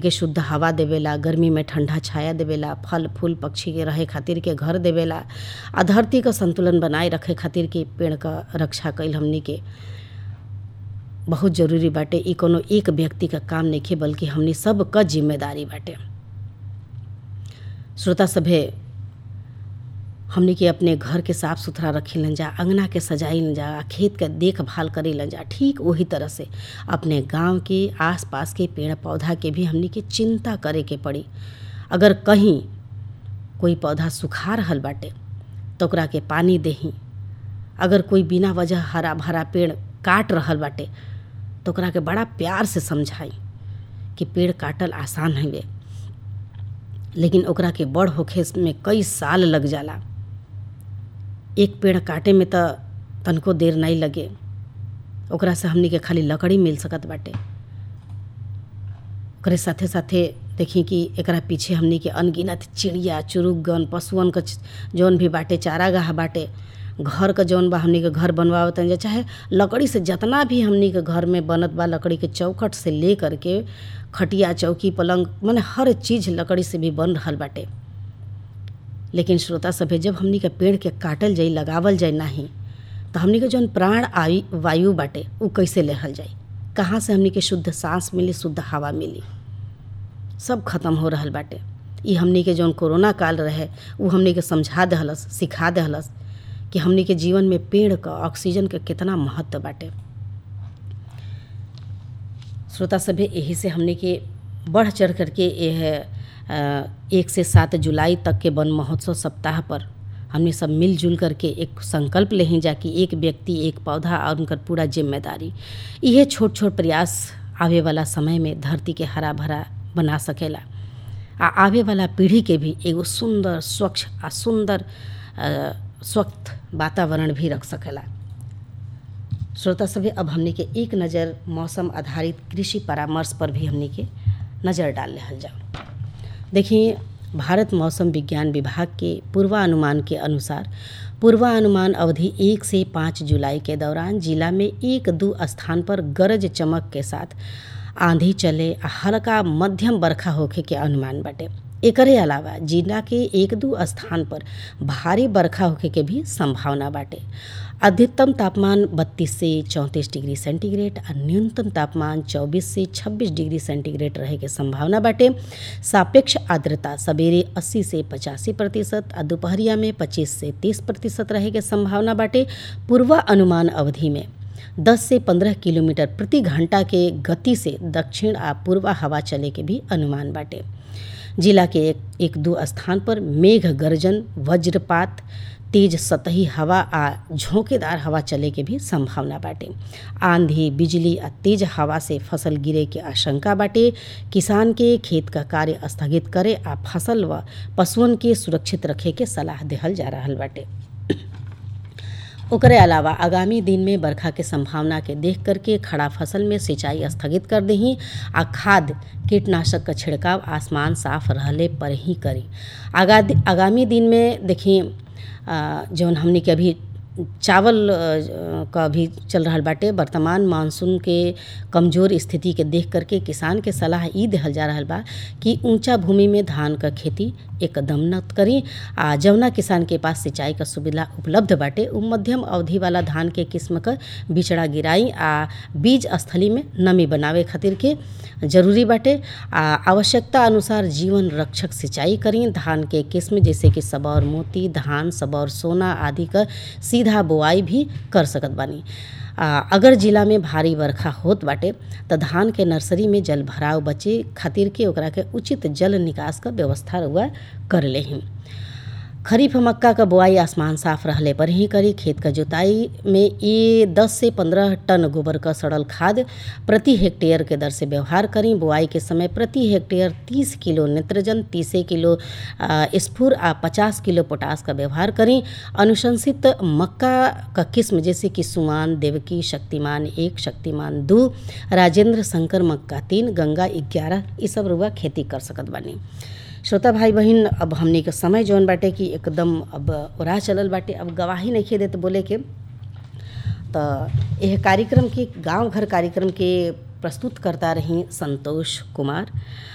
के शुद्ध हवा देवेला गर्मी में ठंडा छाया देवेला फल फूल पक्षी के रहे खातिर के घर देवेला आ धरती क संतुलन बनाए रखे खातिर के पेड़ क रक्षा कईल हमनी के बहुत जरूरी बाटे ई कोनो एक व्यक्ति का काम नइखे बल्कि हमनी सब क जिम्मेदारी बाटे श्रोता सभे हमनी के अपने घर के साफ सुथरा रखी जा अंगना के सजाई जा खेत के देखभाल करी जा ठीक वही तरह से अपने गांव के आसपास के पेड़ पौधा के भी हमनी के चिंता करे के पड़ी अगर कहीं कोई पौधा सुखा रहल बाटे तो ओकरा के पानी देही अगर कोई बिना वजह हरा भरा पेड़ काट रहल बाटे तो ओकरा के बड़ा प्यार से समझाई कि पेड़ काटल आसान हवे लेकिन ओकरा के बड़ होखे में कई साल लग जाला एक पेड़ काटे में त तनको देर नहीं लगे ओकरा से हमनी के खाली लकड़ी मिल सकत बाटे ओकरे साथे साथे देखी कि एकरा पीछे हमनी के अनगिनत चिड़िया चुरुगन पशुअन क जौन भी बाटे चारागाह बाटे घर क जौन बा हमनी के घर बनवावत जा चाहे लकड़ी से जितना भी हमनी के घर में बनत बा लकड़ी के चौखट से ले करके खटिया चौकी पलंग माने हर चीज़ लकड़ी से भी बन रहल बाटे लेकिन श्रोता सभे जब हमनी के पेड़ के काटल जाई लगावल जाए नाही तो हमनी के जौन प्राण आयु वायु बाटे उ कैसे लेहल जाई कहाँ से हमनी के शुद्ध सांस मिली शुद्ध हवा मिली सब खत्म हो रहल बाटे ई हमनी के जौन कोरोना काल रहे उ हमनी के समझा दहलस सिखा दहलस कि हमनी के जीवन में पेड़ क ऑक्सीजन के कितना महत्व बाटे श्रोता सभे यही से हमनी के बढ़ चढ़ करके यह एक से सात जुलाई तक के वन महोत्सव सप्ताह पर हमने सब मिलजुल करके एक संकल्प लें जा कि एक व्यक्ति एक पौधा और उनकर पूरा जिम्मेदारी यह छोट छोट प्रयास आवे वाला समय में धरती के हरा भरा बना सकेला आ आवे वाला पीढ़ी के भी एगो सुंदर स्वच्छ आ सुंदर स्वच्छ वातावरण भी रख सकेला श्रोता सभी अब हमने के एक नज़र मौसम आधारित कृषि परामर्श पर भी हमने के नज़र डाल रहल जाओ देखिए भारत मौसम विज्ञान विभाग के पूर्वानुमान के अनुसार पूर्वानुमान अवधि एक से पाँच जुलाई के दौरान जिला में एक दो स्थान पर गरज चमक के साथ आंधी चले आ हल्का मध्यम बरखा होखे के अनुमान बाटे एकरे अलावा जिला के एक दो स्थान पर भारी बरखा होखे के भी संभावना बाटे अधिकतम तापमान 32 से 34 डिग्री सेंटीग्रेड और न्यूनतम तापमान 24 से 26 डिग्री सेंटीग्रेड रहे के संभावना बाटे सापेक्ष आर्द्रता सवेरे 80 से 85 प्रतिशत और दोपहरिया में 25 से 30 प्रतिशत रहे के संभावना बाटे पूर्वा अनुमान अवधि में 10 से 15 किलोमीटर प्रति घंटा के गति से दक्षिण आ पूर्वा हवा चले के भी अनुमान बाटे जिला के एक, एक दो स्थान पर मेघ गर्जन वज्रपात तेज सतही हवा आ झोंकेदार हवा चले के भी संभावना बाटे आंधी बिजली आ तेज हवा से फसल गिरे के आशंका बाटे किसान के खेत का कार्य स्थगित करे आ फसल व पशुअन के सुरक्षित रखे के सलाह देहल जा रहल बाटे ओकरे अलावा आगामी दिन में बरखा के संभावना के देख करके खड़ा फसल में सिंचाई स्थगित कर दही आ खाद कीटनाशक का छिड़काव आसमान साफ रहले पर ही करी आगा आगामी दिन में देखिए जौन हमने के अभी चावल का भी चल रहा बाटे वर्तमान मानसून के कमज़ोर स्थिति के देख करके किसान के सलाह ई देहल जा रहा बा कि ऊंचा भूमि में धान का खेती एकदम न करी आ जवना किसान के पास सिंचाई का सुविधा उपलब्ध बाटे उ मध्यम अवधि वाला धान के किस्म का बिचड़ा गिराई आ बीज स्थली में नमी बनावे खातिर के जरूरी बाटे आ आवश्यकता अनुसार जीवन रक्षक सिंचाई करी धान के किस्म जैसे कि सबौर मोती धान सबौर सोना आदि का सीधा बुआई भी कर सकत बानी आ, अगर जिला में भारी बरखा होत बाटे त धान के नर्सरी में जल भराव बचे खातिर के ओकरा के उचित जल निकास का व्यवस्था रुआ कर लेही खरीफ मक्का का बुआई आसमान साफ रहले पर ही करी खेत का जुताई में ये 10 से 15 टन गोबर का सड़ल खाद प्रति हेक्टेयर के दर से व्यवहार करी बुआई के समय प्रति हेक्टेयर 30 किलो नेत्रजन 30 किलो स्फूर आ 50 किलो पोटास का व्यवहार करी अनुशंसित मक्का का किस्म जैसे कि सुमान देवकी शक्तिमान एक शक्तिमान दो राजेंद्र शंकर मक्का तीन गंगा ग्यारह ये सब रुआ खेती कर सकत बानी श्रोता भाई बहन अब हमने के समय जौन बाटे कि एकदम अब ओरा चलल बाटे अब गवाही नहीं खे देते बोले के तो यह कार्यक्रम के गांव घर कार्यक्रम के प्रस्तुत करता रही संतोष कुमार